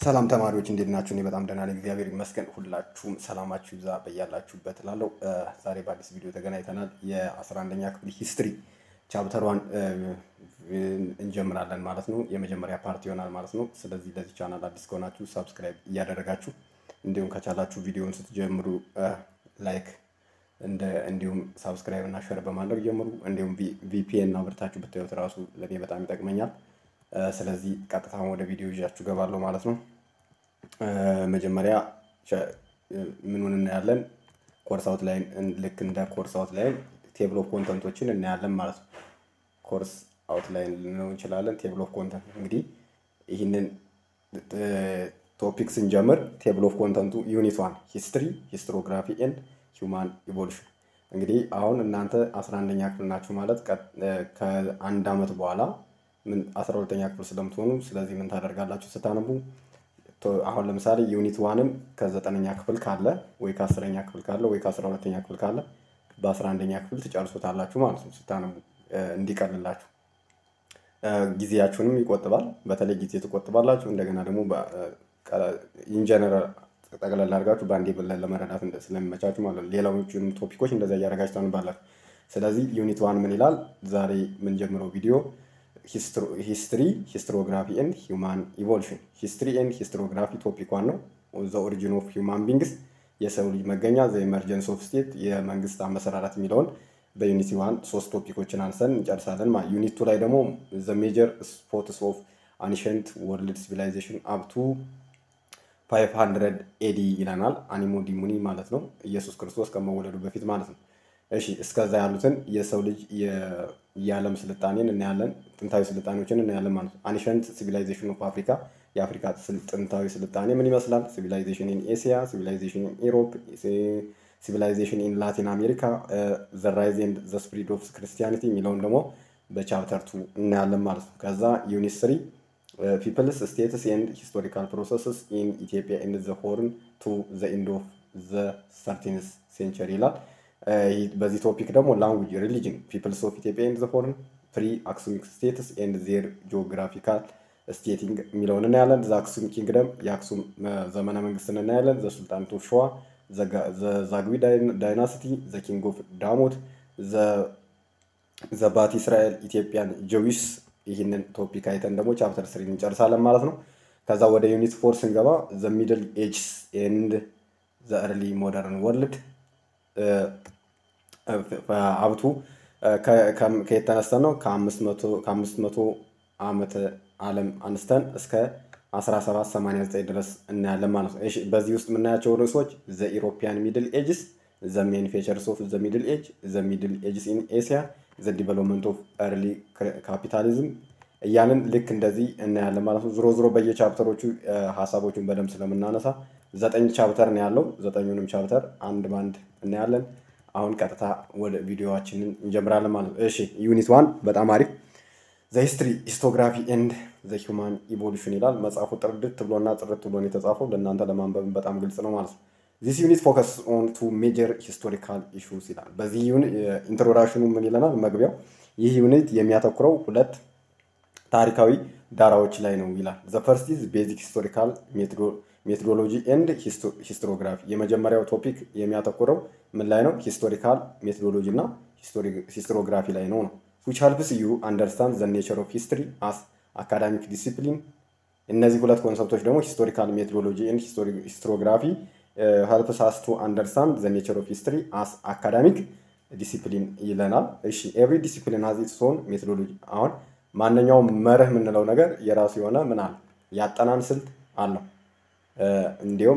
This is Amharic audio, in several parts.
ሰላም ተማሪዎች እንዴት ናችሁ? እኔ በጣም ደህና ነኝ፣ እግዚአብሔር ይመስገን። ሁላችሁም ሰላማችሁ ይብዛ በያላችሁበት እላለሁ። ዛሬ በአዲስ ቪዲዮ ተገናኝተናል። የአስራ አንደኛ ክፍል ሂስትሪ ቻፕተሯን እንጀምራለን ማለት ነው። የመጀመሪያ ፓርት ይሆናል ማለት ነው። ስለዚህ ለዚህ ቻናል አዲስ ከሆናችሁ ሳብስክራይብ እያደረጋችሁ እንዲሁም ከቻላችሁ ቪዲዮውን ስትጀምሩ ላይክ እንዲሁም ሳብስክራይብ እና ሸር በማድረግ ጀምሩ። እንዲሁም ቪፒኤን አብርታችሁ ብታዩት ራሱ ለእኔ በጣም ይጠቅመኛል። ስለዚህ ቀጥታ ወደ ቪዲዮ ይዣችሁ ገባለሁ ማለት ነው። መጀመሪያ ምኑን እናያለን? ኮርስ አውት ላይን ልክ እንደ ኮርስ አውት ላይን ቴብል ኦፍ ኮንተንቶችን እናያለን ማለት ነው። ኮርስ አውት ላይን ልንለው እንችላለን። ቴብል ኦፍ ኮንተንት እንግዲህ ይህንን ቶፒክ ስንጀምር ቴብል ኦፍ ኮንተንቱ ዩኒት ዋን ሂስትሪ ሂስትሮግራፊ ኤንድ ሂውማን ኢቮሉሽን እንግዲህ አሁን እናንተ አስራ አንደኛ ክፍል ናችሁ ማለት ከአንድ ዓመት በኋላ ምን አስራ ሁለተኛ ክፍል ስለምትሆኑ ስለዚህ ምን ታደርጋላችሁ ስታነቡ አሁን ለምሳሌ ዩኒት ዋንን ከዘጠነኛ ክፍል ካለ ወይ ከአስረኛ ክፍል ካለ ወይ ከአስራ ሁለተኛ ክፍል ካለ በአስራ አንደኛ ክፍል ትጨርሱታላችሁ ማለት ነው ስታነቡ እንዲቀልላችሁ ጊዜያችሁንም ይቆጥባል በተለይ ጊዜ ትቆጥባላችሁ እንደገና ደግሞ ኢንጀነራል ጠቅላላ አድርጋችሁ በአንዴ ብለን ለመረዳት ስለሚመቻችሁ ማለት ነው ሌላዎቹንም ቶፒኮች እንደዚያ እያደረጋችሁ ታነባላችሁ ስለዚህ ዩኒት ዋን ምን ይላል ዛሬ የምንጀምረው ቪዲዮ ሂስትሪ ሂስትሮግራፊ ኤንድ ሂውማን ኢቮሉሽን ሂስትሪ ኤንድ ሂስትሮግራፊ ቶፒክ ዋን ነው ዘ ኦሪጂን ኦፍ ሂውማን ቢንግስ የሰው ልጅ መገኛ ዘ ኢመርጀንስ ኦፍ ስቴት የመንግስት አመሰራረት የሚለውን በዩኒቲ ዋን ሶስት ቶፒኮችን አንሰን እንጨርሳለን ዩኒት ቱ ላይ ደግሞ ዘ ሜጀር ስፖትስ ኦፍ አንሸንት ወርልድ ሲቪላይዜሽን አፕቱ 500 ኤዲ ይለናል አኒሞ ዲሙኒ ማለት ነው ኢየሱስ ክርስቶስ ከመወለዱ በፊት ማለት ነው እሺ እስከዛ ያሉትን የሰው ልጅ የዓለም ስልጣኔን እናያለን ጥንታዊ ስልጣኔዎችን እናያለን ማለት ነው አንሸንት ሲቪላይዜሽን ኦፍ አፍሪካ የአፍሪካ ጥንታዊ ስልጣኔ ምን ይመስላል ሲቪላይዜሽን ኢን ኤሲያ ሲቪላይዜሽን ኢን ኢሮፕ ሲቪላይዜሽን ኢን ላቲን አሜሪካ ዘ ራይዝ ኤንድ ዘ ስፕሪድ ኦፍ ክርስቲያኒቲ የሚለውን ደግሞ በቻፕተር ቱ እናያለን ማለት ነው ከዛ ዩኒት ስሪ ፒፕልስ ስቴትስ ኤንድ ሂስቶሪካል ፕሮሰስስ ኢን ኢትዮጵያ ኤንድ ዘ ሆርን ቱ ዘ ኢንድ ኦፍ ዘ ሰርቲንስ ሴንቸሪ ይላል በዚህ ቶፒክ ደግሞ ላንጉጅ ሪሊጅን ፒፕልስ ኦፍ ኢትዮጵያ ኤንድ ዘ ሆርን ፕሪ አክሱሚክ ስቴትስ ኤንድ ዜር ጂኦግራፊካል ስቴቲንግ የሚለውን እናያለን ዘ አክሱም ኪንግደም የአክሱም ዘመነ መንግስትን እናያለን ዘ ሱልጣን ኦፍ ሸዋ ዘዛግዊ ዳይናስቲ ዘ ኪንግ ኦፍ ዳሞት ዘ ባት እስራኤል ኢትዮጵያን ጀዊስ ይህንን ቶፒክ አይተን ደግሞ ቻፕተር ስሪ እንጨርሳለን ማለት ነው ከዛ ወደ ዩኒት ፎር ስንገባ ዘ ሚድል ኤጅስ ኤንድ ዘ እርሊ ሞደርን ወርልድ ሀብቱ ከየት ተነስተን ነው ከአምስት መቶ ዓመተ ዓለም አንስተን እስከ 1789 ድረስ እናያለን ማለት ነው በዚህ ውስጥ የምናያቸው ርዕሶች ዘ ኢሮፒያን ሚድል ኤጅስ ዘ ሜን ፌቸርስ ኦፍ ዘ ሚድል ኤጅ ዘ ሚድል ኤጅስ ኢን ኤሲያ ዘ ዲቨሎፕመንት ኦፍ ኤርሊ ካፒታሊዝም እያንን ልክ እንደዚህ እናያለን ማለት ነው ዝሮ ዝሮ በየቻፕተሮቹ ሀሳቦቹን በደንብ ስለምናነሳ ዘጠኝ ቻፕተር ነው ያለው ዘጠኙንም ቻፕተር አንድ ባንድ እናያለን አሁን ቀጥታ ወደ ቪዲዮዋችንን እንጀምራለን ማለት ነው እሺ ዩኒት ዋን በጣም አሪፍ ዘ ሂስትሪ ሂስቶግራፊ ኤንድ ዘ ሂውማን ኢቮሉሽን ይላል መጽሐፉ ጥርድት ብሎና ጥርት ብሎ የተጻፈው ለእናንተ ለማንበብ በጣም ግልጽ ነው ማለት ነው ዚስ ዩኒት ፎከስ ኦን ቱ ሜጀር ሂስቶሪካል ኢሹስ ይላል በዚህ ኢንትሮዳክሽኑ ምን ይለናል መግቢያው ይህ ዩኒት የሚያተኩረው ሁለት ታሪካዊ ዳራዎች ላይ ነው ይላል ዘ ፈርስት ኢዝ ቤዚክ ሂስቶሪካል ሜቶዶሎጂ ኤንድ ሂስትሮግራፊ የመጀመሪያው ቶፒክ የሚያተኩረው ምን ላይ ነው ሂስቶሪካል ሜቶዶሎጂ እና ሂስትሮግራፊ ላይ ነው ነው which helps you understand the nature of history as academic discipline እነዚህ ሁለት ኮንሰፕቶች ደግሞ ሂስቶሪካል ሜቶዶሎጂ ኤንድ ሂስትሮግራፊ helps us to understand the nature of history as academic ዲሲፕሊን ይለናል እሺ ኤቭሪ ዲሲፕሊን ሀዝ ኢትስ ኦን ሜቶዶሎጂ አሁን ማንኛውም መርህ የምንለው ነገር የራሱ የሆነ ምን አለ ያጠናን ስልት አለው እንዲሁም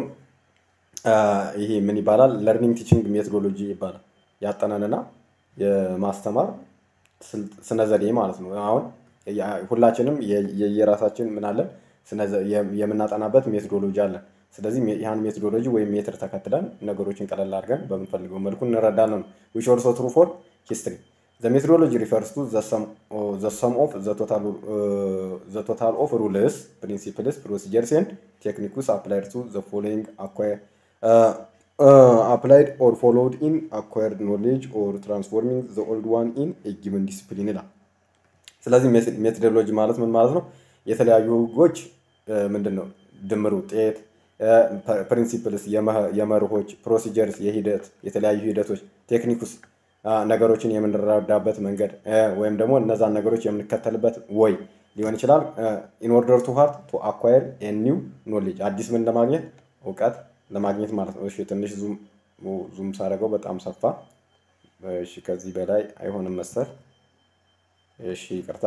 ይሄ ምን ይባላል ለርኒንግ ቲችንግ ሜቶዶሎጂ ይባላል ያጠናንና የማስተማር ስነ ዘዴ ማለት ነው አሁን ሁላችንም የየራሳችን ምን አለን የምናጠናበት ሜቶዶሎጂ አለን ስለዚህ ያን ሜቶዶሎጂ ወይም ሜትር ተከትለን ነገሮችን ቀለል አድርገን በምንፈልገው መልኩ እንረዳለን ዊች ኦልሶ ትሩ ፎር ሂስትሪ The methodology refers to the sum, uh, the sum of the total, uh, the total of rules, principles, procedures, and techniques applied to the following acquire, uh, uh, applied or followed in acquired knowledge or transforming the old one in a given discipline ይላል። ስለዚህ ሜቶዶሎጂ ማለት ምን ማለት ነው? የተለያዩ ህጎች ምንድን ነው ድምር ውጤት ፕሪንሲፕልስ የመርሆች ፕሮሲጀርስ የሂደት የተለያዩ ሂደቶች ቴክኒኩስ ነገሮችን የምንረዳበት መንገድ ወይም ደግሞ እነዛን ነገሮች የምንከተልበት ወይ ሊሆን ይችላል። ኢንኦርደር ቱ ሃርት ቱ አኳየር ኒው ኖሌጅ አዲስ ምን ለማግኘት እውቀት ለማግኘት ማለት ነው። እሺ ትንሽ ዙም ሳደርገው በጣም ሰፋ። እሺ ከዚህ በላይ አይሆንም መሰል። እሺ ይቅርታ፣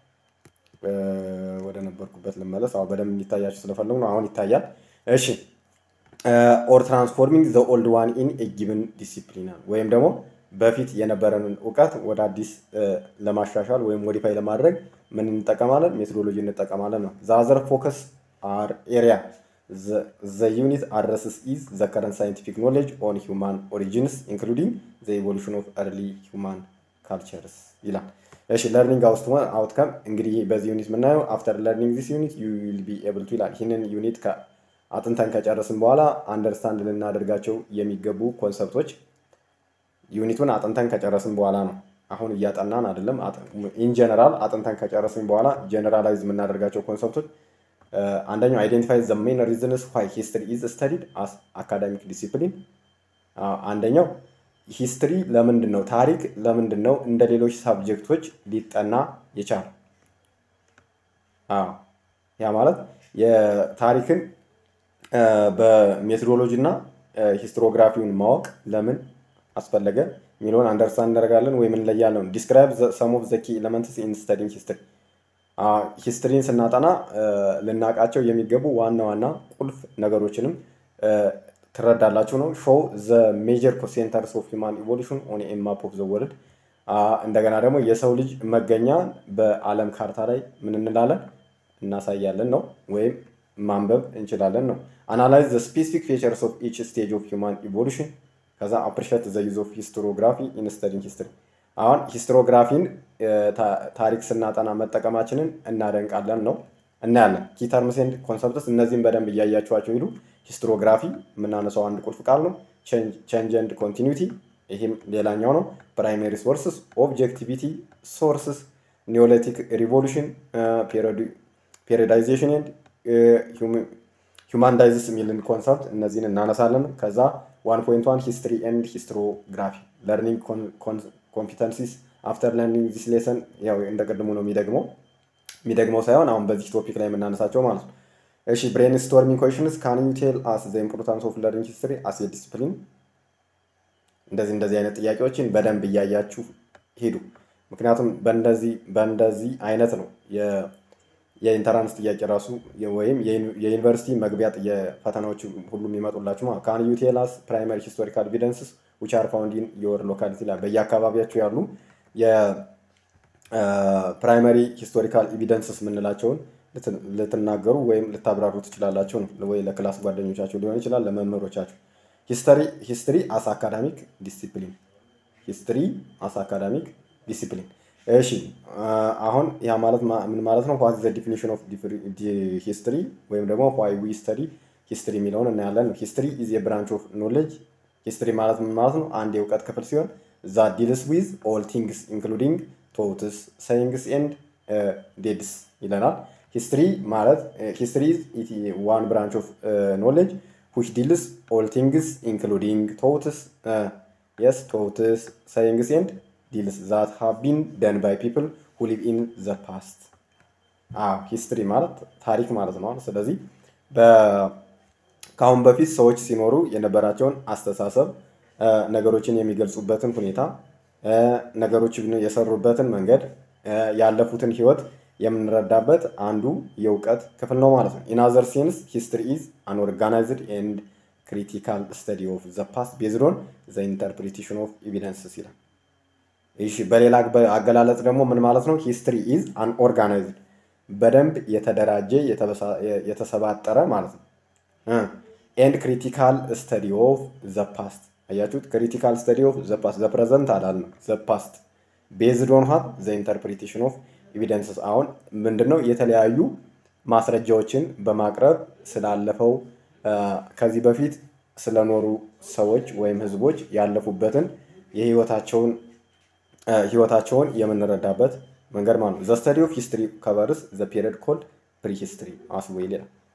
ወደ ነበርኩበት ልመለስ። አሁን በደንብ እንዲታያችሁ ስለፈለጉ ነው። አሁን ይታያል። እሺ ኦር ትራንስፎርሚንግ ዘ ኦልድ ዋን ኢን ኤ ጊቭን ዲሲፕሊናል ወይም ደግሞ በፊት የነበረንን እውቀት ወደ አዲስ ለማሻሻል ወይም ሞዲፋይ ለማድረግ ምን እንጠቀማለን? ሜቶዶሎጂ እንጠቀማለን ነው። ዛዘር ፎከስ አር ኤሪያ ዘ ዩኒት አድረስስ ኢዝ ዘ ከረንት ሳይንቲፊክ ኖሌጅ ኦን ሂውማን ኦሪጂንስ ኢንክሉዲንግ ዘ ኢቮሉሽን ኦፍ ኤርሊ ሂውማን ካልቸርስ ይላል። እሺ ለርኒንግ አውትካም እንግዲህ በዚህ ዩኒት የምናየው አፍተር ለርኒንግ ዚስ ዩኒት ዩ ዊል ቢ ኤብል ቱ ይላል። ይህንን ዩኒት አጥንተን ከጨረስን በኋላ አንደርስታንድ ልናደርጋቸው የሚገቡ ኮንሰፕቶች ዩኒቱን አጥንተን ከጨረስን በኋላ ነው። አሁን እያጠናን አይደለም። ኢንጀነራል አጥንተን ከጨረስን በኋላ ጀነራላይዝ የምናደርጋቸው ኮንሰፕቶች አንደኛው አይዴንቲፋይ ዘ ሜን ሪዝንስ ዋይ ሂስትሪ ኢዝ ስተዲድ አስ አካዳሚክ ዲሲፕሊን። አንደኛው ሂስትሪ ለምንድን ነው ታሪክ ለምንድን ነው እንደ ሌሎች ሳብጀክቶች ሊጠና የቻለ? ያ ማለት የታሪክን በሜቶዶሎጂ እና ሂስትሮግራፊውን ማወቅ ለምን አስፈለገ የሚለውን አንደርስታንድ እናደርጋለን ወይም እንለያለን። ዲስክራይብ ሰም ኦፍ ዘ ኪ ኤለመንትስ ኢን ስተዲንግ ሂስትሪ ሂስትሪን ስናጠና ልናውቃቸው የሚገቡ ዋና ዋና ቁልፍ ነገሮችንም ትረዳላችሁ ነው። ሾው ዘ ሜጀር ሴንተርስ ኦፍ ሂውማን ኢቮሉሽን ኦን ኤ ማፕ ኦፍ ዘ ወርልድ። እንደገና ደግሞ የሰው ልጅ መገኛ በዓለም ካርታ ላይ ምን እንላለን እናሳያለን ነው ወይም ማንበብ እንችላለን ነው። አናላይዝ ዘ ስፔሲፊክ ፌቸርስ ኦፍ ኢች ስቴጅ ኦፍ ሂውማን ኢቮሉሽን ከዛ አፕሪሼት ዘ ዩዝ ኦፍ ሂስትሮግራፊ ኢን ስተዲንግ ሂስትሪ። አሁን ሂስትሮግራፊን ታሪክ ስናጠና መጠቀማችንን እናደንቃለን ነው እናያለን። ኪ ተርምስ ኤንድ ኮንሰፕትስ እነዚህም በደንብ እያያችኋቸው ሂዱ። ሂስትሮግራፊ የምናነሳው አንድ ቁልፍ ቃል ነው። ቼንጅ ኤንድ ኮንቲኒቲ ይህም ሌላኛው ነው። ፕራይሜሪ ሶርስስ፣ ኦብጀክቲቪቲ ሶርስስ፣ ኒዮሊቲክ ሪቮሉሽን፣ ፔሪዳይዜሽን ኤንድ ሁማንዳይዝስ የሚልን ኮንሰፕት እነዚህን እናነሳለን። ከዛ ዋን ፖይንት ዋን ሂስትሪ ኤንድ ሂስትሮግራፊ ለርኒንግ ኮምፒተንሲስ አፍተር ለርኒንግ ዚስ ሌሰን ያው እንደ ቅድሙ ነው የሚደግመው የሚደግመው ሳይሆን አሁን በዚህ ቶፒክ ላይ የምናነሳቸው ማለት ነው። እሺ ብሬን ስቶርሚንግ ኮሽንስ ካን ዩ ቴል አስ ዘ ኢምፖርታንስ ኦፍ ለርኒንግ ሂስትሪ አስ ኤ ዲስፕሊን። እንደዚህ እንደዚህ አይነት ጥያቄዎችን በደንብ እያያችሁ ሂዱ። ምክንያቱም በእንደዚህ በእንደዚህ አይነት ነው የኢንተራንስ ጥያቄ ራሱ ወይም የዩኒቨርሲቲ መግቢያ ፈተናዎች ሁሉም ይመጡላችሁ ማለት ካን ዩ ቴል አስ ፕራይመሪ ሂስቶሪካል ኤቪደንስስ ዊች አር ፋውንድ ኢን ዮር ሎካሊቲ ላይ በየአካባቢያችሁ ያሉ የፕራይመሪ ሂስቶሪካል ኤቪደንስስ የምንላቸውን ልትናገሩ ወይም ልታብራሩ ትችላላችሁ ነው። ወይ ለክላስ ጓደኞቻችሁ ሊሆን ይችላል፣ ለመምህሮቻችሁ። ሂስትሪ አስ አካዳሚክ ዲሲፕሊን ሂስትሪ አስ አካዳሚክ ዲሲፕሊን እሺ አሁን ያ ማለት ምን ማለት ነው? ዋት ዘ ዲፊኒሽን ኦፍ ሂስትሪ ወይም ደግሞ ዋይ ዊ ስተዲ ሂስትሪ የሚለውን እናያለን። ሂስትሪ ኢዝ የብራንች ኦፍ ኖሌጅ። ሂስትሪ ማለት ምን ማለት ነው? አንድ የእውቀት ክፍል ሲሆን ዛ ዲልስ ዊዝ ኦል ቲንግስ ኢንክሉዲንግ ቶትስ ሰይንግስ ኤንድ ዴድስ ይለናል። ሂስትሪ ማለት ሂስትሪ ኢዝ ዋን ብራንች ኦፍ ኖሌጅ ዊች ዲልስ ኦል ቲንግስ ኢንክሉዲንግ ቶትስ የስ ቶትስ ሰይንግስ ኤንድ ዲልስ ዛት ሃቭ ቢን ደን ባይ ፒፕል ሁ ሊቭ ኢን ዘ ፓስት። ሂስትሪ ማለት ታሪክ ማለት ነው። ስለዚህ ከአሁን በፊት ሰዎች ሲኖሩ የነበራቸውን አስተሳሰብ፣ ነገሮችን የሚገልጹበትን ሁኔታ፣ ነገሮችን የሰሩበትን መንገድ፣ ያለፉትን ህይወት የምንረዳበት አንዱ የእውቀት ክፍል ነው ማለት ነው። ኢን አዘር ሴንስ ሂስትሪ ኢዝ አን ኦርጋናይዝድ ኤንድ ክሪቲካል ስተዲ ኦፍ ዘ ፓስት ቤዝድ ኦን ዘ ኢንተርፕሪቴሽን ኦፍ ኤቪደንስስ ይላል። እሺ በሌላ አገላለጽ ደግሞ ምን ማለት ነው? ሂስትሪ ኢዝ አን ኦርጋናይዝድ በደንብ የተደራጀ የተሰባጠረ ማለት ነው። ኤንድ ክሪቲካል ስተዲ ኦፍ ዘ ፓስት አያችሁት? ክሪቲካል ስተዲ ኦፍ ዘ ፓስት ዘ ፕሬዘንት አላልንም፣ ዘ ፓስት ቤዝድ ኦን ሃት ዘ ኢንተርፕሪቴሽን ኦፍ ኤቪደንስስ። አሁን ምንድን ነው የተለያዩ ማስረጃዎችን በማቅረብ ስላለፈው ከዚህ በፊት ስለኖሩ ሰዎች ወይም ህዝቦች ያለፉበትን የህይወታቸውን ህይወታቸውን የምንረዳበት መንገድ ማለት ነው። ዘ ስተዲ ኦፍ ሂስትሪ ከቨርስ ዘ ፔሪድ ኮልድ ፕሪ ሂስትሪ አስ ዌል ይላል።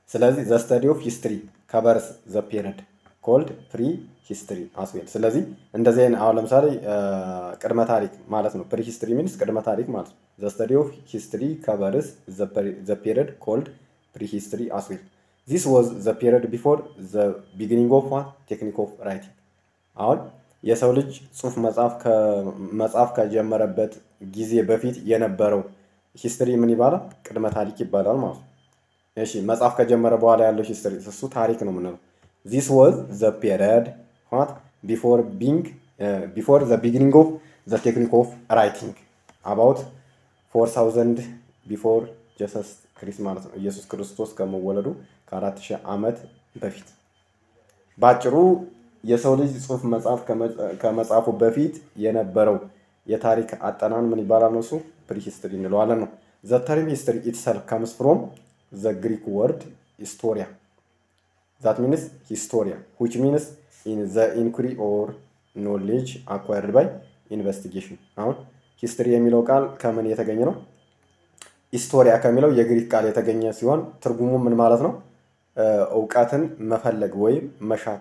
ስለዚህ ዘ ስተዲ ኦፍ ሂስትሪ ከቨርስ ዘ ፔሪድ ኮልድ ፕሪ ሂስትሪ አስዌል። ስለዚህ እንደዚህ አይነት አሁን ለምሳሌ ቅድመ ታሪክ ማለት ነው። ፕሪ ሂስትሪ ሚንስ ቅድመ ታሪክ ማለት ነው። ዘ ስተዲ ኦፍ ሂስትሪ ከቨርስ ዘ ፔሪድ ኮልድ ፕሪ ሂስትሪ አስዌል። ዚስ ዋዝ ዘ ፔሪድ ቢፎር ዘ ቢጊኒንግ ኦፍ ዋት ቴክኒክ ኦፍ ራይቲንግ። አሁን የሰው ልጅ ጽሁፍ መጻፍ ከጀመረበት ጊዜ በፊት የነበረው ሂስትሪ ምን ይባላል? ቅድመ ታሪክ ይባላል ማለት ነው። እሺ መጻፍ ከጀመረ በኋላ ያለው ሂስትሪ እሱ ታሪክ ነው የምንለው። ዚስ ዋዝ ዘ ፔሪድ ዋት ቢፎር ቢንግ ቢፎር ዘ ቢጊኒንግ ኦፍ ዘ ቴክኒክ ኦፍ ራይቲንግ አባውት ፎር ታውዘንድ ቢፎር ጀሰስ ክሪስት ማለት ነው። ኢየሱስ ክርስቶስ ከመወለዱ ከአራት ሺህ ዓመት በፊት በአጭሩ የሰው ልጅ ጽሁፍ መጽሐፍ ከመጻፉ በፊት የነበረው የታሪክ አጠናን ምን ይባላል ነው? እሱ ፕሪሂስትሪ እንለዋለን ነው። ዘ ተርም ሂስትሪ ኢትሰልፍ ከምስ ፍሮም ዘ ግሪክ ወርድ ሂስቶሪያ ዛት ሚንስ ሂስቶሪያ ዊች ሚንስ ዘ ኢንኩሪ ኦር ኖሌጅ አኳርድ ባይ ኢንቨስቲጌሽን። አሁን ሂስትሪ የሚለው ቃል ከምን የተገኘ ነው? ሂስቶሪያ ከሚለው የግሪክ ቃል የተገኘ ሲሆን ትርጉሙ ምን ማለት ነው? እውቀትን መፈለግ ወይም መሻት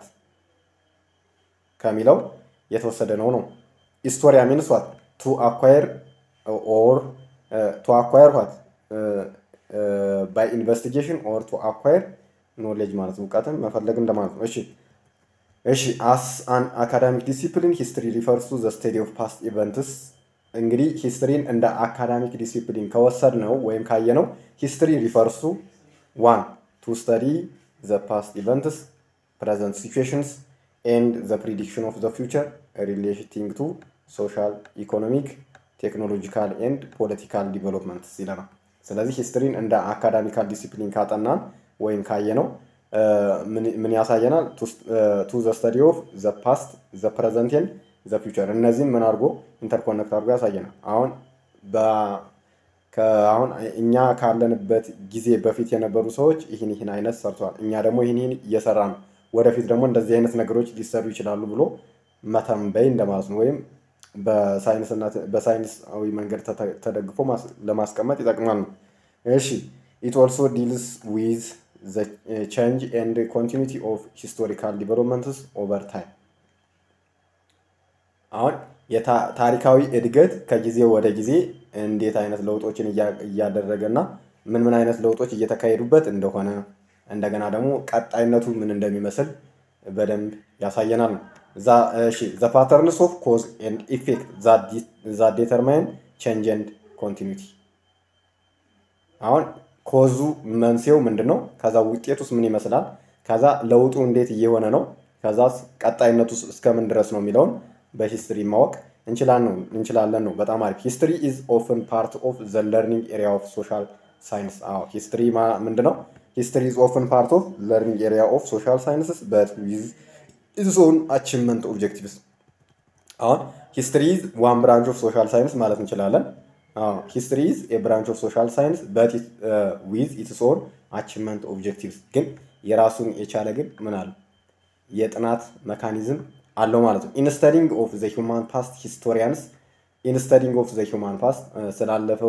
ከሚለው የተወሰደ ነው ነው። ሂስቶሪያ ሚንስ ዋት ቱ አኳየር ኦር ቱ አኳየር ዋት ባይ ኢንቨስቲጌሽን ኦር ቱ አኳየር ኖሌጅ ማለት ነው። እውቀትን መፈለግ እንደማለት ነው። እሺ እሺ አስ አን አካዳሚክ ዲሲፕሊን ሂስትሪ ሪፈርስ ቱ ዘ ስቴዲ ኦፍ ፓስት ኢቨንትስ እንግዲህ ሂስትሪን እንደ አካዳሚክ ዲሲፕሊን ከወሰድ ነው ወይም ካየ ነው ሂስትሪ ሪፈርሱ ዋን ቱ ስተዲ ዘ ፓስት ኢቨንትስ ፕሬዘንት ሲቹዌሽንስ ኤንድ ዘ ፕሪዲክሽን ኦፍ ዘ ፊውቸር ሪሌቲንግ ቱ ሶሻል ኢኮኖሚክ ቴክኖሎጂካል ኤንድ ፖለቲካል ዲቨሎፕመንትስ ይለናል። ስለዚህ ሂስትሪን እንደ አካዳሚካል ዲሲፕሊን ካጠናን ወይም ካየ ነው ምን ያሳየናል? ቱ ዘ ስተዲ ኦፍ ዘ ፓስት ዘ ፕሬዘንት ኤንድ ዘ ፊውቸር እነዚህም ምን አድርጎ ኢንተርኮኔክት አድርጎ ያሳየናል። አሁን አሁን እኛ ካለንበት ጊዜ በፊት የነበሩ ሰዎች ይህን ይህን አይነት ሰርተዋል፣ እኛ ደግሞ ይህን ይህን እየሰራ ነው፣ ወደፊት ደግሞ እንደዚህ አይነት ነገሮች ሊሰሩ ይችላሉ ብሎ መተንበይ እንደማለት ነው። ወይም በሳይንሳዊ መንገድ ተደግፎ ለማስቀመጥ ይጠቅማል ነው። እሺ ኢት ኦልሶ ዲልስ ዊዝ ዘ ቼንጅ ኤንድ ኮንቲኒቲ ኦፍ ሂስቶሪካል ዲቨሎፕመንትስ ኦቨር ታይም አሁን ታሪካዊ እድገት ከጊዜ ወደ ጊዜ እንዴት አይነት ለውጦችን እያደረገ እና ምን ምን አይነት ለውጦች እየተካሄዱበት እንደሆነ እንደገና ደግሞ ቀጣይነቱ ምን እንደሚመስል በደንብ ያሳየናል ነው። ዘ ፓተርንስ ኦፍ ኮዝ ኤንድ ኢፌክት ዛ ዴተርማይን ቼንጅ ኤንድ ኮንቲኒቲ አሁን ኮዙ መንስኤው ምንድን ነው? ከዛ ውጤቱስ ምን ይመስላል? ከዛ ለውጡ እንዴት እየሆነ ነው? ከዛ ቀጣይነቱ እስከምን ድረስ ነው የሚለውን በሂስትሪ ማወቅ እንችላለን ነው። በጣም አሪፍ። ሂስትሪ ኢዝ ኦፍን ፓርት ኦፍ ዘ ለርኒንግ ኤሪያ ኦፍ ሶሻል ሳይንስ። አዎ ሂስትሪ ምንድን ነው? ሂስትሪ ኢዝ ኦፍን ፓርት ኦፍ ለርኒንግ ኤሪያ ኦፍ ሶሻል ሳይንስስ በት ዊዝ ኢትስ ኦን አቺቭመንት ኦብጀክቲቭስ። አሁን ሂስትሪ ኢዝ ዋን ብራንች ኦፍ ሶሻል ሳይንስ ማለት እንችላለን። ሂስትሪ ኢዝ ኤ ብራንች ኦፍ ሶሻል ሳይንስ በት ዊዝ ኢትስ ኦን አቺቭመንት ኦብጀክቲቭስ። ግን የራሱን የቻለ ግን ምን አለ የጥናት መካኒዝም አለው ማለት ነው። ኢንስተዲንግ ኦፍ ዘ ሂውማን ፓስት ሂስቶሪያንስ ኢንስተዲንግ ኦፍ ዘ ሂውማን ፓስት ስላለፈው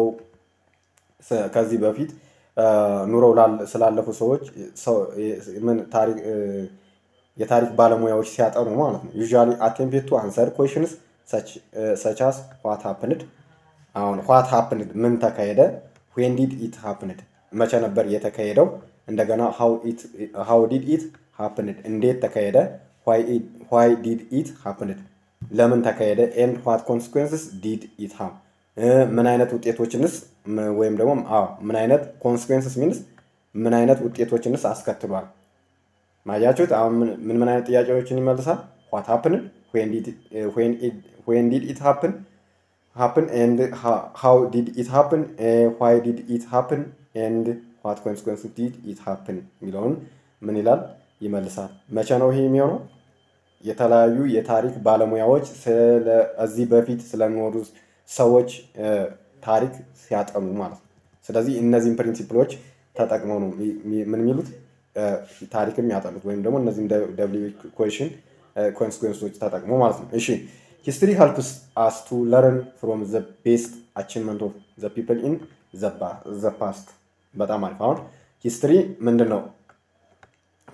ከዚህ በፊት ኑረው ስላለፉ ሰዎች ምን ታሪክ የታሪክ ባለሙያዎች ሲያጠኑ ማለት ነው። ዩዥዋሊ አቴምፕት ቱ አንሰር ኮሽንስ ሰቻስ ዋት ሀፕንድ አሁን ዋት ሀፕንድ ምን ተካሄደ፣ ዌን ዲድ ኢት ሀፕንድ መቼ ነበር የተካሄደው፣ እንደገና ሃው ዲድ ኢት ሀፕንድ እንዴት ተካሄደ ዋይ ዲድ ኢት ሀፕንድ ለምን ተካሄደ ኤንድ ዋት ኮንስኩንስስ ዲድ ኢት ሃቭ ምን አይነት ውጤቶችንስ ወይም ደግሞ ምን አይነት ኮንስኩንስስ ሚንስ ምን አይነት ውጤቶችንስ አስከትሏል። ማያችሁት አሁን ምን ምን አይነት ጥያቄዎችን ይመልሳል። ዋት ሀፕንድ ዌን ዲድ ኢት ሀፕን ሀፕን ኤንድ ሃው ዲድ ኢት ሀፕን ዋይ ዲድ ኢት ሀፕን ኤንድ ዋት ኮንስኩንስ ዲድ ኢት ሀፕን የሚለውን ምን ይላል ይመልሳል። መቼ ነው ይሄ የሚሆነው? የተለያዩ የታሪክ ባለሙያዎች እዚህ በፊት ስለኖሩ ሰዎች ታሪክ ሲያጠኑ ማለት ነው። ስለዚህ እነዚህን ፕሪንሲፕሎች ተጠቅመው ነው ምን የሚሉት ታሪክም የሚያጠኑት ወይም ደግሞ እነዚህም ደብሊው ኢኩዌሽን ኮንስኩንሶች ተጠቅሞ ማለት ነው። እሺ ሂስትሪ ሄልፕስ አስ ቱ ለርን ፍሮም ዘ ቤስት አቺቭመንት ኦፍ ዘ ፒፕል ኢን ዘ ፓስት። በጣም አሪፍ። አሁን ሂስትሪ ምንድን ነው?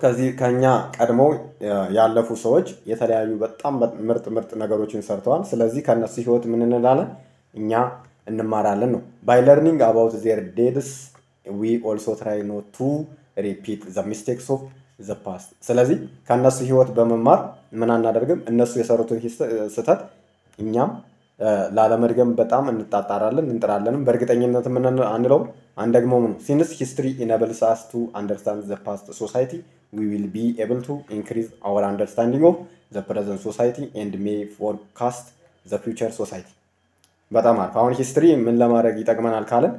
ከዚህ ከኛ ቀድመው ያለፉ ሰዎች የተለያዩ በጣም ምርጥ ምርጥ ነገሮችን ሰርተዋል። ስለዚህ ከእነሱ ህይወት ምን እንላለን? እኛ እንማራለን ነው። ባይ ለርኒንግ አባውት ዜር ዴድስ ዊ ኦልሶ ትራይ ኖት ቱ ሪፒት ዘ ሚስቴክስ ኦፍ ዘ ፓስት። ስለዚህ ከእነሱ ህይወት በመማር ምን አናደርግም? እነሱ የሰሩትን ስህተት እኛም ላለመድገም በጣም እንጣጣራለን እንጥራለንም። በእርግጠኝነት ምን አንለውም አንደግመውም ነው። ሲንስ ሂስትሪ ኢነብልስ አስ ቱ አንደርስታንድ ዘ ፓስት ሶሳይቲ ዊ ዊል ቢ ኤብል ቱ ኢንክሪዝ አወር አንደርስታንዲንግ ኦፍ ዘ ፕሬዘንት ሶሳይቲ ኤንድ ሜይ ፎርካስት ዘ ፊውቸር ሶሳይቲ። በጣም አሪፍ። አሁን ሂስትሪ ምን ለማድረግ ይጠቅመናል ካለን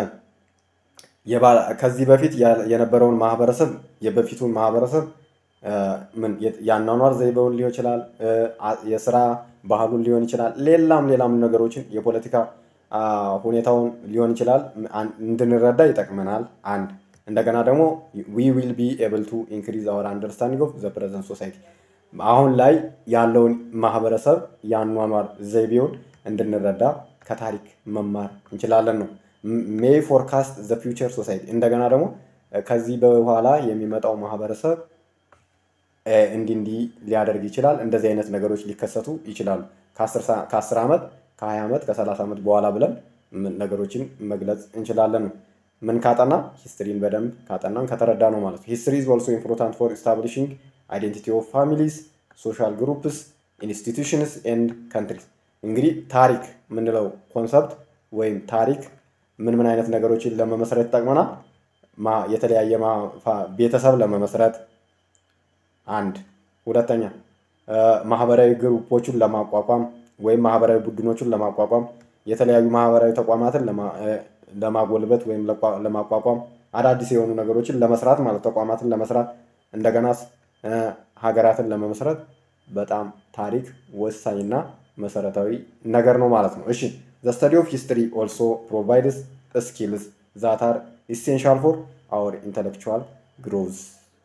ከዚህ በፊት የነበረውን ማህበረሰብ የበፊቱን ማህበረሰብ ምን የአኗኗር ዘይቤውን ሊሆን ይችላል፣ የስራ ባህሉን ሊሆን ይችላል፣ ሌላም ሌላም ነገሮችን የፖለቲካ ሁኔታውን ሊሆን ይችላል እንድንረዳ ይጠቅመናል። አንድ እንደገና ደግሞ ዊ ዊል ቢ ኤብል ቱ ኢንክሪዝ አወር አንደርስታንዲንግ ኦፍ ዘ ፕሬዘንት ሶሳይቲ አሁን ላይ ያለውን ማህበረሰብ የአኗኗር ዘይቤውን እንድንረዳ ከታሪክ መማር እንችላለን ነው። ሜይ ፎርካስት ዘ ፊውቸር ሶሳይቲ እንደገና ደግሞ ከዚህ በኋላ የሚመጣው ማህበረሰብ እንዲህ እንዲህ ሊያደርግ ይችላል። እንደዚህ አይነት ነገሮች ሊከሰቱ ይችላሉ። ከአስር ዓመት ከሀያ ዓመት ከሰላሳ ዓመት በኋላ ብለን ነገሮችን መግለጽ እንችላለን ነው። ምን ካጠና ሂስትሪን በደንብ ካጠናን ከተረዳ ነው ማለት ነው። ሂስትሪ ኢዝ ኦልሶ ኢምፖርታንት ፎር ኢስታብሊሽንግ አይዴንቲቲ ኦፍ ፋሚሊስ ሶሻል ግሩፕስ ኢንስቲቱሽንስ ኤንድ ካንትሪስ። እንግዲህ ታሪክ የምንለው ኮንሰፕት ወይም ታሪክ ምን ምን አይነት ነገሮችን ለመመስረት ይጠቅመናል? የተለያየ ቤተሰብ ለመመስረት አንድ፣ ሁለተኛ ማህበራዊ ግሩፖችን ለማቋቋም ወይም ማህበራዊ ቡድኖችን ለማቋቋም የተለያዩ ማህበራዊ ተቋማትን ለማጎልበት ወይም ለማቋቋም አዳዲስ የሆኑ ነገሮችን ለመስራት ማለት ተቋማትን ለመስራት እንደገና ሀገራትን ለመመስረት በጣም ታሪክ ወሳኝና መሰረታዊ ነገር ነው ማለት ነው። እሺ ዘ ስተዲ ኦፍ ሂስትሪ ኦልሶ ፕሮቫይድስ ስኪልስ ዛት አር ኢሴንሻል ፎር አወር ኢንተሌክቹዋል ግሮዝ።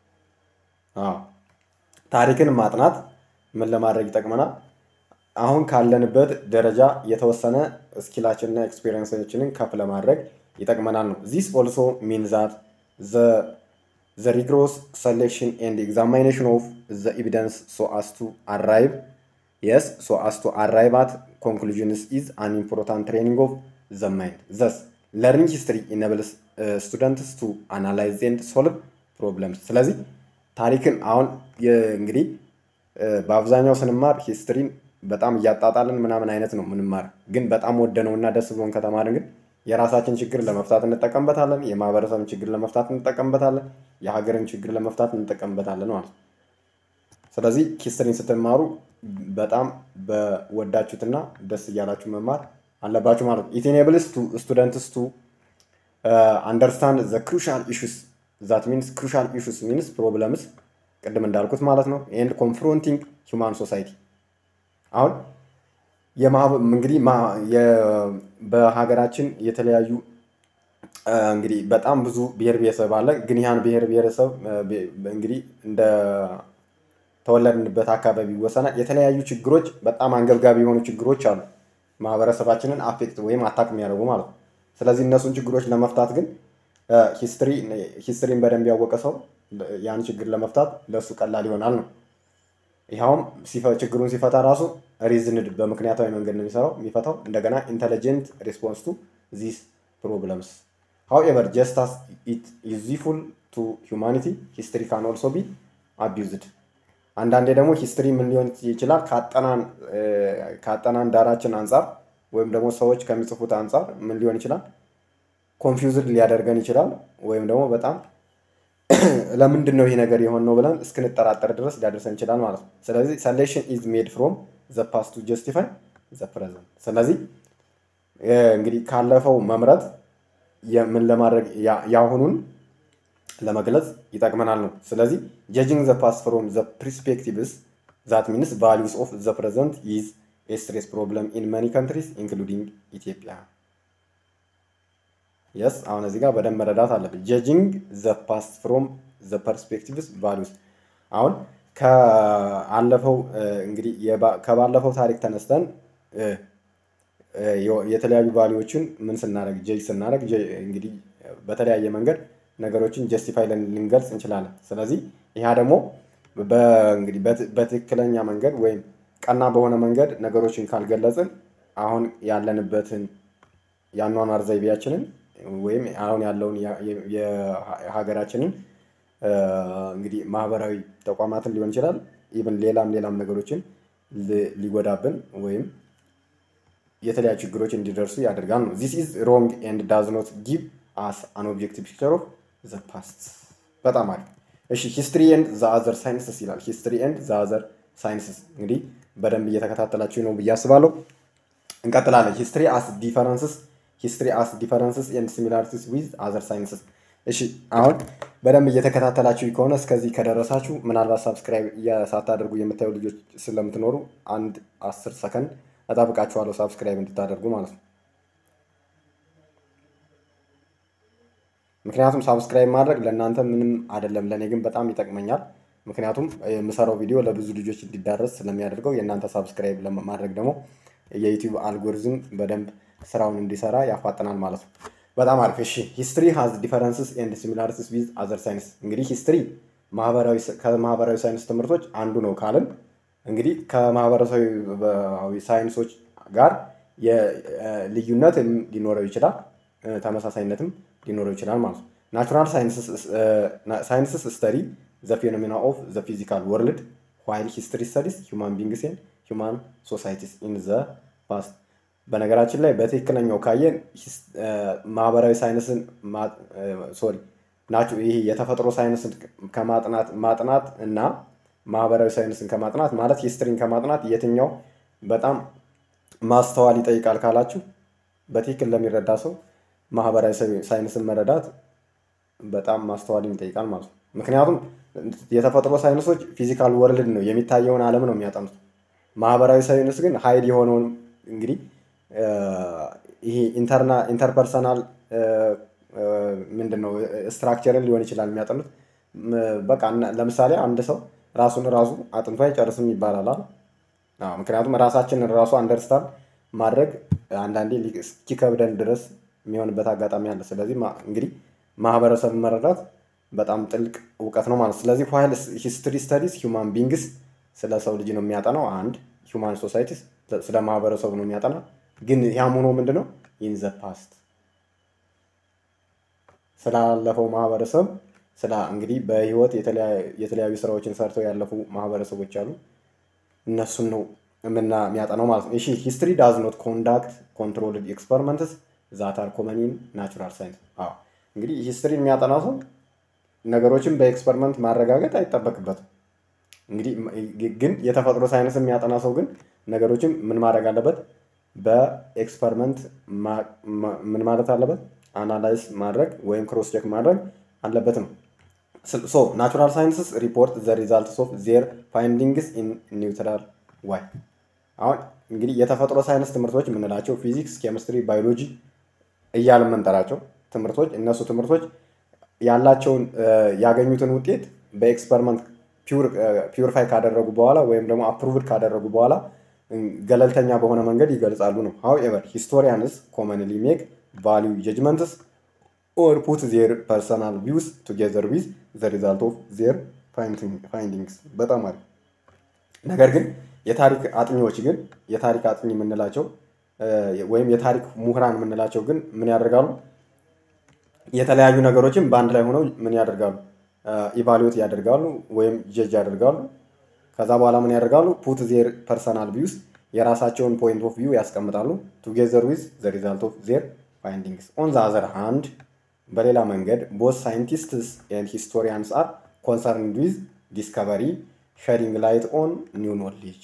ታሪክን ማጥናት ምን ለማድረግ ይጠቅመናል? አሁን ካለንበት ደረጃ የተወሰነ ስኪላችንና ኤክስፔሪንሶችንን ከፍ ለማድረግ ይጠቅመናል ነው። ዚስ ኦልሶ ሚን ዛት ዘ ሪግሮስ ሰሌክሽን ኤንድ ኤግዛሚኔሽን ኦፍ ዘ ኤቪደንስ ሶ አስ ቱ አራይቭ የስ ሶ አስ ቱ አራይቭ አት ኮንክሉዥንስ ኢዝ አን ኢምፖርታንት ትሬኒንግ ኦፍ ዘ ማይንድ ዘስ ለርኒንግ ሂስትሪ ኢነብልስ ስቱደንትስ ቱ አናላይዝ ኤንድ ሶልቭ ፕሮብለምስ። ስለዚህ ታሪክን አሁን እንግዲህ በአብዛኛው ስንማር ሂስትሪን በጣም እያጣጣልን ምናምን አይነት ነው ምንማር። ግን በጣም ወደነውና ደስ ብሎን ከተማርን ግን የራሳችን ችግር ለመፍታት እንጠቀምበታለን። የማህበረሰብን ችግር ለመፍታት እንጠቀምበታለን። የሀገርን ችግር ለመፍታት እንጠቀምበታለን ማለት ነው። ስለዚህ ሂስትሪን ስትማሩ በጣም በወዳችሁትና ደስ እያላችሁ መማር አለባችሁ ማለት ነው። ኢት ኢኔብልስ ቱ ስቱደንትስ ቱ አንደርስታንድ ዘ ክሩሻል ኢሹስ ዛት ሚንስ ክሩሻል ኢሹስ ሚንስ ፕሮብለምስ ቅድም እንዳልኩት ማለት ነው። ኤንድ ኮንፍሮንቲንግ ሂውማን ሶሳይቲ አሁን እንግዲህ በሀገራችን የተለያዩ እንግዲህ በጣም ብዙ ብሔር ብሔረሰብ አለ። ግን ያን ብሔር ብሔረሰብ እንግዲህ እንደ ተወለድንበት አካባቢ ይወሰናል። የተለያዩ ችግሮች በጣም አንገብጋቢ የሆኑ ችግሮች አሉ፣ ማህበረሰባችንን አፌክት ወይም አታክ የሚያደርጉ ማለት ነው። ስለዚህ እነሱን ችግሮች ለመፍታት ግን ሂስትሪን በደንብ ያወቀ ሰው ያን ችግር ለመፍታት ለእሱ ቀላል ይሆናል ነው። ይኸውም ችግሩን ሲፈታ ራሱ ሪዝንድ በምክንያታዊ መንገድ ነው የሚሰራው የሚፈታው። እንደገና ኢንተሊጀንት ሪስፖንስ ቱ ዚስ ፕሮብለምስ ሃውኤቨር ጀስት አስ ኢት ዩዝፉል ቱ ሁማኒቲ ሂስትሪ ካን ኦልሶ ቢ አቢዩዝድ። አንዳንዴ ደግሞ ሂስትሪ ምን ሊሆን ይችላል ከአጠናን ዳራችን አንጻር ወይም ደግሞ ሰዎች ከሚጽፉት አንጻር ምን ሊሆን ይችላል ኮንፊውዝድ ሊያደርገን ይችላል። ወይም ደግሞ በጣም ለምንድን ነው ይህ ነገር የሆን ነው ብለን እስክንጠራጠር ድረስ ሊያደርሰን ይችላል ማለት ነው። ስለዚህ ሰሌክሽን ኢዝ ሜድ ፍሮም ዘ ፓስት ቱ ጀስቲፋይ ዘ ፕሬዘንት። ስለዚህ እንግዲህ ካለፈው መምረጥ ምን ለማድረግ የአሁኑን ለመግለጽ ይጠቅመናል ነው። ስለዚህ ጀጅንግ ዘ ፓስት ፍሮም ዘ ፕሪስፔክቲቭስ ዛት ሚንስ ቫሊዩስ ኦፍ ዘ ፕሬዘንት ኢዝ ኤ ስትሬስ ፕሮብለም ኢን መኒ ካንትሪስ ኢንክሉዲንግ ኢትዮጵያ። የስ አሁን እዚህ ጋር በደንብ መረዳት አለብን። ጀጅንግ ዘ ፓስት ፍሮም ዘ ፐርስፔክቲቭስ ቫሊዩስ አሁን ከአለፈው እንግዲህ ከባለፈው ታሪክ ተነስተን የተለያዩ ቫሊዎችን ምን ስናደርግ ጀጅ ስናደርግ እንግዲህ በተለያየ መንገድ ነገሮችን ጀስቲፋይ ልንገልጽ እንችላለን። ስለዚህ ይህ ደግሞ እንግዲህ በትክክለኛ መንገድ ወይም ቀና በሆነ መንገድ ነገሮችን ካልገለጽን አሁን ያለንበትን የአኗኗር ዘይቤያችንን ወይም አሁን ያለውን የሀገራችንን እንግዲህ ማህበራዊ ተቋማትን ሊሆን ይችላል ኢቭን ሌላም ሌላም ነገሮችን ሊጎዳብን ወይም የተለያዩ ችግሮች እንዲደርሱ ያደርጋል ነው። ዚስ ኢዝ ሮንግ ኤንድ ዳዝ ኖት ጊቭ አስ አን ኦብጀክቲቭ ፒክቸር ኦፍ ዘ ፓስት። በጣም አሪፍ። እሺ ሂስትሪ ኤንድ ዘ አዘር ሳይንስስ ይላል። ሂስትሪ ኤንድ ዘ አዘር ሳይንስስ እንግዲህ በደንብ እየተከታተላችሁ ነው ብዬ አስባለሁ። እንቀጥላለን። ሂስትሪ አስ ዲፈረንስስ ሂስትሪ አስ ዲፈረንስስ ኤንድ ሲሚላሪቲስ ዊዝ አዘር ሳይንስስ። እሺ አሁን በደንብ እየተከታተላችሁ ከሆነ እስከዚህ ከደረሳችሁ ምናልባት ሳብስክራይብ ሳታደርጉ የምታዩ ልጆች ስለምትኖሩ አንድ አስር ሰከንድ እጠብቃችኋለሁ ሳብስክራይብ እንድታደርጉ ማለት ነው። ምክንያቱም ሳብስክራይብ ማድረግ ለእናንተ ምንም አይደለም፣ ለእኔ ግን በጣም ይጠቅመኛል። ምክንያቱም የምሰራው ቪዲዮ ለብዙ ልጆች እንዲዳረስ ስለሚያደርገው የእናንተ ሳብስክራይብ ለማድረግ ደግሞ የዩቲዩብ አልጎሪዝም በደንብ ስራውን እንዲሰራ ያፋጥናል ማለት ነው። በጣም አሪፍ። እሺ ሂስትሪ ሃዝ ዲፈረንስስ ኤንድ ሲሚላሪቲስ ዊዝ አዘር ሳይንስ። እንግዲህ ሂስትሪ ከማህበራዊ ሳይንስ ትምህርቶች አንዱ ነው ካልን እንግዲህ ከማህበረሰባዊ ሳይንሶች ጋር ልዩነት ሊኖረው ይችላል፣ ተመሳሳይነትም ሊኖረው ይችላል ማለት ነው። ናቹራል ሳይንስስ ስተዲ ዘ ፌኖሜና ኦፍ ዘ ፊዚካል ወርልድ ዋይል ሂስትሪ ስተዲስ ሂውማን ቢንግስ ኤንድ ሂውማን ሶሳይቲስ ኢን ዘ ፓስት። በነገራችን ላይ በትክክለኛው ካየን ማህበራዊ ሳይንስን ሶሪ ናቸው ይሄ የተፈጥሮ ሳይንስን ከማጥናት ማጥናት እና ማህበራዊ ሳይንስን ከማጥናት ማለት ሂስትሪን ከማጥናት የትኛው በጣም ማስተዋል ይጠይቃል ካላችሁ በትክክል ለሚረዳ ሰው ማህበራዊ ሳይንስን መረዳት በጣም ማስተዋልን ይጠይቃል ማለት ነው። ምክንያቱም የተፈጥሮ ሳይንሶች ፊዚካል ወርልድ ነው የሚታየውን ዓለም ነው የሚያጠኑት። ማህበራዊ ሳይንስ ግን ሀይል የሆነውን እንግዲህ ይሄ ኢንተርፐርሰናል ምንድን ነው ስትራክቸርን ሊሆን ይችላል የሚያጠኑት። በቃ ለምሳሌ አንድ ሰው ራሱን ራሱ አጥንቶ አይጨርስም ይባላል። ምክንያቱም ራሳችንን ራሱ አንደርስታንድ ማድረግ አንዳንዴ እስኪከብደን ድረስ የሚሆንበት አጋጣሚ አለ። ስለዚህ እንግዲህ ማህበረሰብን መረዳት በጣም ጥልቅ እውቀት ነው ማለት። ስለዚህ ዋይል ሂስትሪ ስተዲስ ሂውማን ቢንግስ ስለ ሰው ልጅ ነው የሚያጠናው። አንድ ሂውማን ሶሳይቲስ ስለ ማህበረሰቡ ነው የሚያጠና። ግን ያም ሆኖ ምንድን ነው ኢን ዘ ፓስት ስላለፈው ማህበረሰብ ስለ እንግዲህ በህይወት የተለያዩ ስራዎችን ሰርተው ያለፉ ማህበረሰቦች አሉ። እነሱን ነው የምና የሚያጠናው ማለት ነው። እሺ ሂስትሪ ዳዝ ኖት ኮንዳክት ኮንትሮልድ ኤክስፐሪመንትስ ዛት አር ኮመን ኢን ናቹራል ሳይንስ። አዎ እንግዲህ ሂስትሪን የሚያጠና ሰው ነገሮችን በኤክስፐሪመንት ማረጋገጥ አይጠበቅበትም። እንግዲህ ግን የተፈጥሮ ሳይንስ የሚያጠና ሰው ግን ነገሮችን ምን ማድረግ አለበት? በኤክስፐሪመንት ምን ማለት አለበት? አናላይዝ ማድረግ ወይም ክሮስ ቼክ ማድረግ አለበት ነው። ሶ ናቹራል ሳይንስስ ሪፖርት ዘ ሪዛልትስ ኦፍ ዜር ፋይንዲንግስ ኢን ኒውትራል ዋይ። አሁን እንግዲህ የተፈጥሮ ሳይንስ ትምህርቶች የምንላቸው ፊዚክስ፣ ኬሚስትሪ፣ ባዮሎጂ እያልን የምንጠራቸው ትምህርቶች እነሱ ትምህርቶች ያላቸውን ያገኙትን ውጤት በኤክስፐሪመንት ፒውሪፋይ ካደረጉ በኋላ ወይም ደግሞ አፕሩቭድ ካደረጉ በኋላ ገለልተኛ በሆነ መንገድ ይገልጻሉ ነው። ሃውኤቨር ሂስቶሪያንስ ኮመንሊ ሜክ ቫሊዩ ጀጅመንትስ ኦር ፑት ዜር ፐርሰናል ቪውስ ቱጌዘር ዊዝ ዘ ሪዛልት ኦፍ ዜር ፋይንዲንግስ። በጣም አሪፍ። ነገር ግን የታሪክ አጥኚዎች ግን የታሪክ አጥኚ የምንላቸው ወይም የታሪክ ምሁራን የምንላቸው ግን ምን ያደርጋሉ? የተለያዩ ነገሮችን በአንድ ላይ ሆነው ምን ያደርጋሉ? ኢቫሉዌት ያደርጋሉ ወይም ጀጅ ያደርጋሉ። ከዛ በኋላ ምን ያደርጋሉ? ፑት ዜር ፐርሰናል ቪውስ የራሳቸውን ፖይንት ኦፍ ቪው ያስቀምጣሉ። ቱጌዘር ዊዝ ዘ ሪዛልት ኦፍ ዜር ፋይንዲንግስ ኦን ዘ አዘር ሃንድ በሌላ መንገድ ቦት ሳይንቲስትስ ኤንድ ሂስቶሪያንስ አር ኮንሰርንድ ዊዝ ዲስከቨሪ ሸዲንግ ላይት ኦን ኒው ኖሌጅ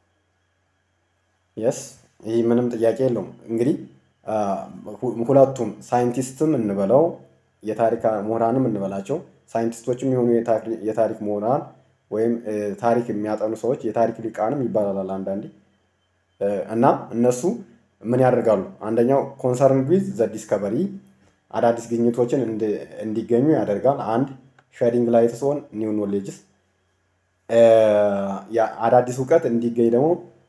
የስ ይህ ምንም ጥያቄ የለውም። እንግዲህ ሁለቱም ሳይንቲስትም እንበለው የታሪክ ምሁራንም እንበላቸው ሳይንቲስቶችም የሆኑ የታሪክ ምሁራን ወይም ታሪክ የሚያጠኑ ሰዎች የታሪክ ሊቃንም ይባላል አንዳንዴ እና እነሱ ምን ያደርጋሉ? አንደኛው ኮንሰርን ዊዝ ዘ ዲስከቨሪ አዳዲስ ግኝቶችን እንዲገኙ ያደርጋል። አንድ ሼዲንግ ላይት ሲሆን ኒው ኖሌጅስ አዳዲስ እውቀት እንዲገኝ ደግሞ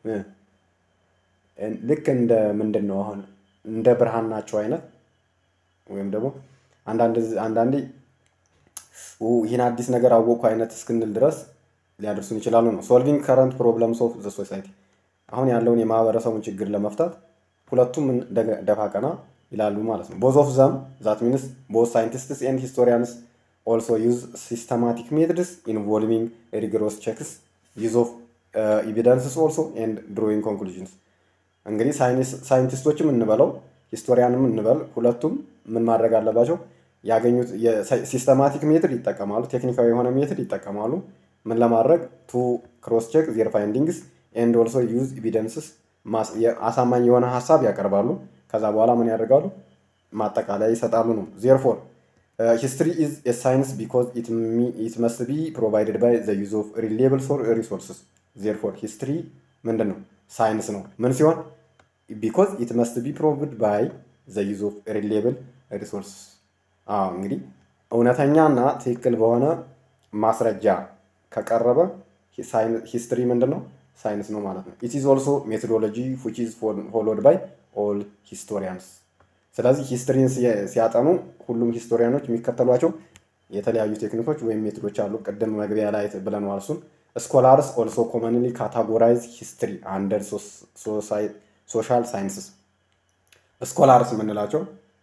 ልክ እንደ ምንድን ነው አሁን እንደ ብርሃን ናቸው አይነት ወይም ደግሞ አንዳንዴ ይህን አዲስ ነገር አወቅኩ አይነት እስክንል ድረስ ሊያደርሱን ይችላሉ ነው። ሶልቪንግ ከረንት ፕሮብለምስ ኦፍ ዘ ሶሳይቲ አሁን ያለውን የማህበረሰቡን ችግር ለመፍታት ሁለቱም ደፋ ቀና ይላሉ ማለት ነው። ቦዝ ኦፍ ዘም ዛት ሚንስ ቦዝ ሳይንቲስትስ ኤንድ ሂስቶሪያንስ ኦልሶ ዩዝ ሲስተማቲክ ሜትድስ ኢንቮልቪንግ ሪግሮስ ቼክስ ዩዝ ኦፍ ኤቪደንስስ ኦልሶ ኤንድ ድሮዊንግ ኮንክሉዥንስ እንግዲህ ሳይንቲስቶችም እንበለው ሂስቶሪያንም እንበል ሁለቱም ምን ማድረግ አለባቸው? ያገኙት ሲስተማቲክ ሜትድ ይጠቀማሉ፣ ቴክኒካዊ የሆነ ሜትድ ይጠቀማሉ። ምን ለማድረግ ቱ ክሮስ ቼክ ዜር ፋይንዲንግስ ኤንድ ኦልሶ ዩዝ ኤቪደንስስ አሳማኝ የሆነ ሀሳብ ያቀርባሉ። ከዛ በኋላ ምን ያደርጋሉ? ማጠቃለያ ይሰጣሉ ነው። ዜርፎር ሂስትሪ ኢዝ ኤ ሳይንስ ቢኮዝ ኢት መስት ቢ ፕሮቫይድድ ባይ ዘ ዩዝ ኦፍ ሪሌብል ሪሶርስስ ዜርፎር ሂስትሪ ምንድን ነው? ሳይንስ ነው። ምን ሲሆን ቢኮዝ ኢት መስት ቢ ፕሮቪድ ባይ ዘ ዩዝ ኦፍ ሪሌብል ሪሶርስስ። አዎ እንግዲህ እውነተኛና ትክክል በሆነ ማስረጃ ከቀረበ ሂስትሪ ምንድን ነው? ሳይንስ ነው ማለት ነው። ኢት ኢዝ ኦልሶ ሜቶዶሎጂ ዊች ኢዝ ፎሎድ ባይ ኦል ሂስቶሪያንስ። ስለዚህ ሂስትሪን ሲያጠኑ ሁሉም ሂስቶሪያኖች የሚከተሏቸው የተለያዩ ቴክኒኮች ወይም ሜቶዶች አሉ። ቅድም መግቢያ ላይ ብለነዋል እሱን ስኮላርስ ኦልሶ ኮመንሊ ካታጎራይዝ ሂስትሪ አንደር ሶሻል ሳይንስስ። ስኮላርስ የምንላቸው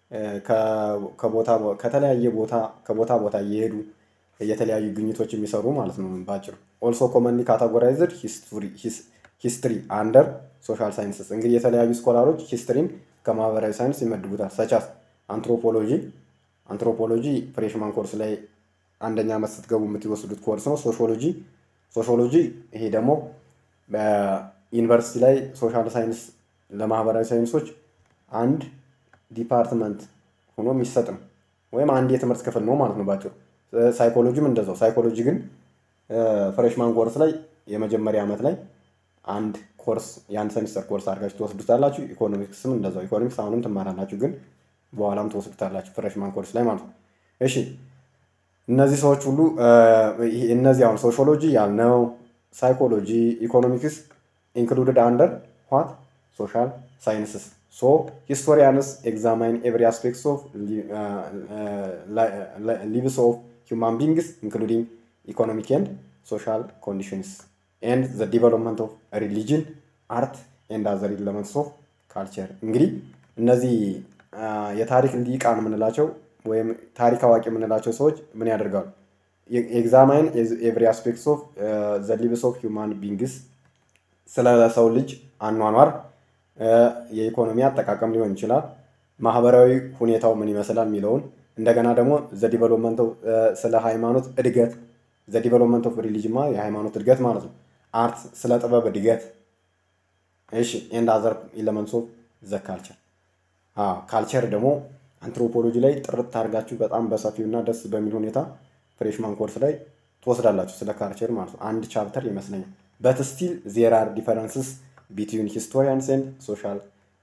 ከተለያየ ቦታ ከቦታ ቦታ እየሄዱ የተለያዩ ግኝቶች የሚሰሩ ማለት ነው ባጭሩ። ኦልሶ ኮመንሊ ካታጎራይዝድ ሂስትሪ አንደር ሶሻል ሳይንስስ። እንግዲህ የተለያዩ ስኮላሮች ሂስትሪን ከማህበራዊ ሳይንስ ይመድቡታል። ሰቻስ አንትሮፖሎጂ አንትሮፖሎጂ ፍሬሽማን ኮርስ ላይ አንደኛ ዓመት ስትገቡ የምትወስዱት ኮርስ ነው። ሶሾሎጂ ሶሾሎጂ ይሄ ደግሞ በዩኒቨርሲቲ ላይ ሶሻል ሳይንስ ለማህበራዊ ሳይንሶች አንድ ዲፓርትመንት ሆኖ የሚሰጥ ነው፣ ወይም አንድ የትምህርት ክፍል ነው ማለት ነው ባጭሩ። ሳይኮሎጂም እንደዛው። ሳይኮሎጂ ግን ፍሬሽማን ኮርስ ላይ የመጀመሪያ ዓመት ላይ አንድ ኮርስ የአንድ ሴሚስተር ኮርስ አድርጋችሁ ትወስዱታላችሁ። ኢኮኖሚክስም እንደዛው። ኢኮኖሚክስ አሁንም ትማራላችሁ፣ ግን በኋላም ትወስዱታላችሁ ፍሬሽማን ኮርስ ላይ ማለት ነው። እሺ እነዚህ ሰዎች ሁሉ እነዚህ አሁን ሶሾሎጂ ያልነው ሳይኮሎጂ፣ ኢኮኖሚክስ ኢንክሉድድ አንደር ዋት ሶሻል ሳይንስስ ሶ ሂስቶሪያንስ ኤግዛማይን ኤቭሪ አስፔክትስ ኦፍ ሊቭስ ኦፍ ሂውማን ቢንግስ ኢንክሉዲንግ ኢኮኖሚክ ኤንድ ሶሻል ኮንዲሽንስ ኤንድ ዘ ዲቨሎፕመንት ኦፍ ሪሊጅን አርት ኤንድ አዘር ኤለመንትስ ኦፍ ካልቸር። እንግዲህ እነዚህ የታሪክ ሊቃን የምንላቸው ወይም ታሪክ አዋቂ የምንላቸው ሰዎች ምን ያደርጋሉ? ኤግዛማይን ኤቭሪ አስፔክትስ ኦፍ ዘ ሊቭስ ኦፍ ሂውማን ቢንግስ ስለ ሰው ልጅ አኗኗር የኢኮኖሚ አጠቃቀም ሊሆን ይችላል፣ ማህበራዊ ሁኔታው ምን ይመስላል የሚለውን እንደገና ደግሞ ዘ ዲቨሎፕመንት ስለ ሃይማኖት እድገት ዘ ዲቨሎፕመንት ኦፍ ሪሊጅማ የሃይማኖት እድገት ማለት ነው። አርት ስለ ጥበብ እድገት እሺ። ኤንድ አዘር ኤለመንትስ ኦፍ ዘ ካልቸር ካልቸር ደግሞ አንትሮፖሎጂ ላይ ጥርት አድርጋችሁ በጣም በሰፊው እና ደስ በሚል ሁኔታ ፍሬሽማን ኮርስ ላይ ትወስዳላችሁ ስለ ካልቸር ማለት ነው። አንድ ቻፕተር ይመስለኛል። በት ስቲል ዜር አር ዲፈረንስስ ቢትዊን ሂስቶሪያንስ ኤንድ ሶሻል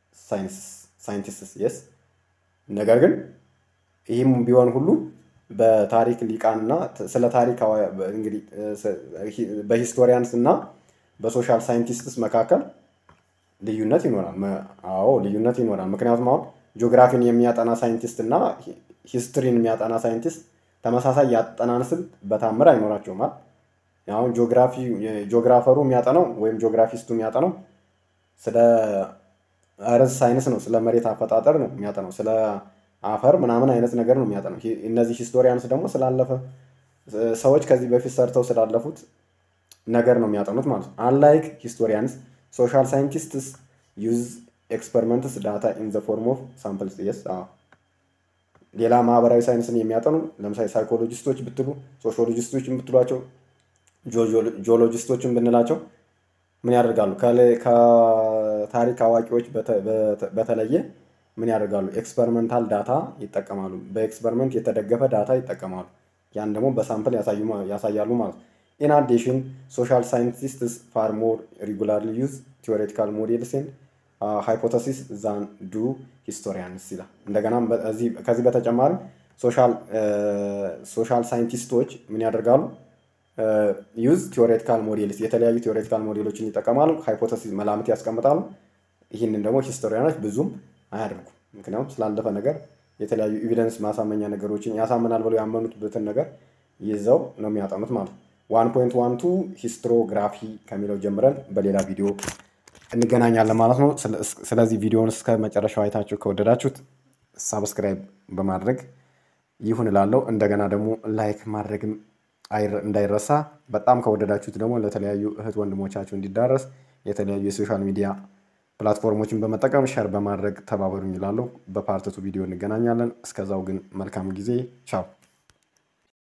ሳይንቲስትስ የስ ነገር ግን ይህም ቢሆን ሁሉ በታሪክ ሊቃንና ስለ ታሪክ እንግዲህ በሂስቶሪያንስ እና በሶሻል ሳይንቲስትስ መካከል ልዩነት ይኖራል። አዎ ልዩነት ይኖራል። ምክንያቱም አሁን ጂኦግራፊን የሚያጠና ሳይንቲስት እና ሂስትሪን የሚያጠና ሳይንቲስት ተመሳሳይ ያጠናን ስልት በታምር አይኖራቸውም። አሁን ጂኦግራፊ ጂኦግራፈሩ የሚያጠናው ወይም ጂኦግራፊስቱ የሚያጠናው ስለ እርዝ ሳይንስ ነው፣ ስለ መሬት አፈጣጠር ነው የሚያጠናው፣ ስለ አፈር ምናምን አይነት ነገር ነው የሚያጠናው። እነዚህ ሂስቶሪያንስ ደግሞ ስላለፈ ሰዎች ከዚህ በፊት ሰርተው ስላለፉት ነገር ነው የሚያጠኑት ማለት ነው። አንላይክ ሂስቶሪያንስ ሶሻል ሳይንቲስትስ ዩዝ ኤክስፐሪመንትስ ዳታ ኢን ዘ ፎርም ኦፍ ሳምፕልስ የስ ሌላ ማህበራዊ ሳይንስን የሚያጠኑ ለምሳሌ ሳይኮሎጂስቶች ብትሉ ሶሾሎጂስቶች ብትሏቸው ጂኦሎጂስቶችን ብንላቸው ምን ያደርጋሉ? ከታሪክ አዋቂዎች በተለየ ምን ያደርጋሉ? ኤክስፐሪመንታል ዳታ ይጠቀማሉ። በኤክስፐሪመንት የተደገፈ ዳታ ይጠቀማሉ። ያን ደግሞ በሳምፕል ያሳያሉ ማለት ነው። ኢን አዲሽን ሶሻል ሳይንቲስትስ ፋር ሞር ሪጉላርሊ ዩዝ ቲዎሬቲካል ሞዴልስ ኤንድ ሃይፖተሲስ ዛን ዱ ሂስቶሪያንስ ይላል። እንደገና ከዚህ በተጨማሪ ሶሻል ሳይንቲስቶች ምን ያደርጋሉ? ዩዝ ቲዎሬቲካል ሞዴልስ የተለያዩ ቲዎሬቲካል ሞዴሎችን ይጠቀማሉ። ሃይፖተሲስ መላምት ያስቀምጣሉ። ይህንን ደግሞ ሂስቶሪያኖች ብዙም አያደርጉም። ምክንያቱም ስላለፈ ነገር የተለያዩ ኤቪደንስ ማሳመኛ ነገሮችን ያሳምናል ብለው ያመኑበትን ነገር ይዘው ነው የሚያጠኑት ማለት ነው። ዋን ፖይንት ዋን ቱ ሂስትሮግራፊ ከሚለው ጀምረን በሌላ ቪዲዮ እንገናኛለን ማለት ነው። ስለዚህ ቪዲዮውን እስከ መጨረሻው አይታችሁ ከወደዳችሁት ሳብስክራይብ በማድረግ ይሁን እላለሁ። እንደገና ደግሞ ላይክ ማድረግም እንዳይረሳ። በጣም ከወደዳችሁት ደግሞ ለተለያዩ እህት ወንድሞቻችሁ እንዲዳረስ የተለያዩ የሶሻል ሚዲያ ፕላትፎርሞችን በመጠቀም ሸር በማድረግ ተባበሩኝ እላለሁ። በፓርትቱ ቪዲዮ እንገናኛለን። እስከዛው ግን መልካም ጊዜ። ቻው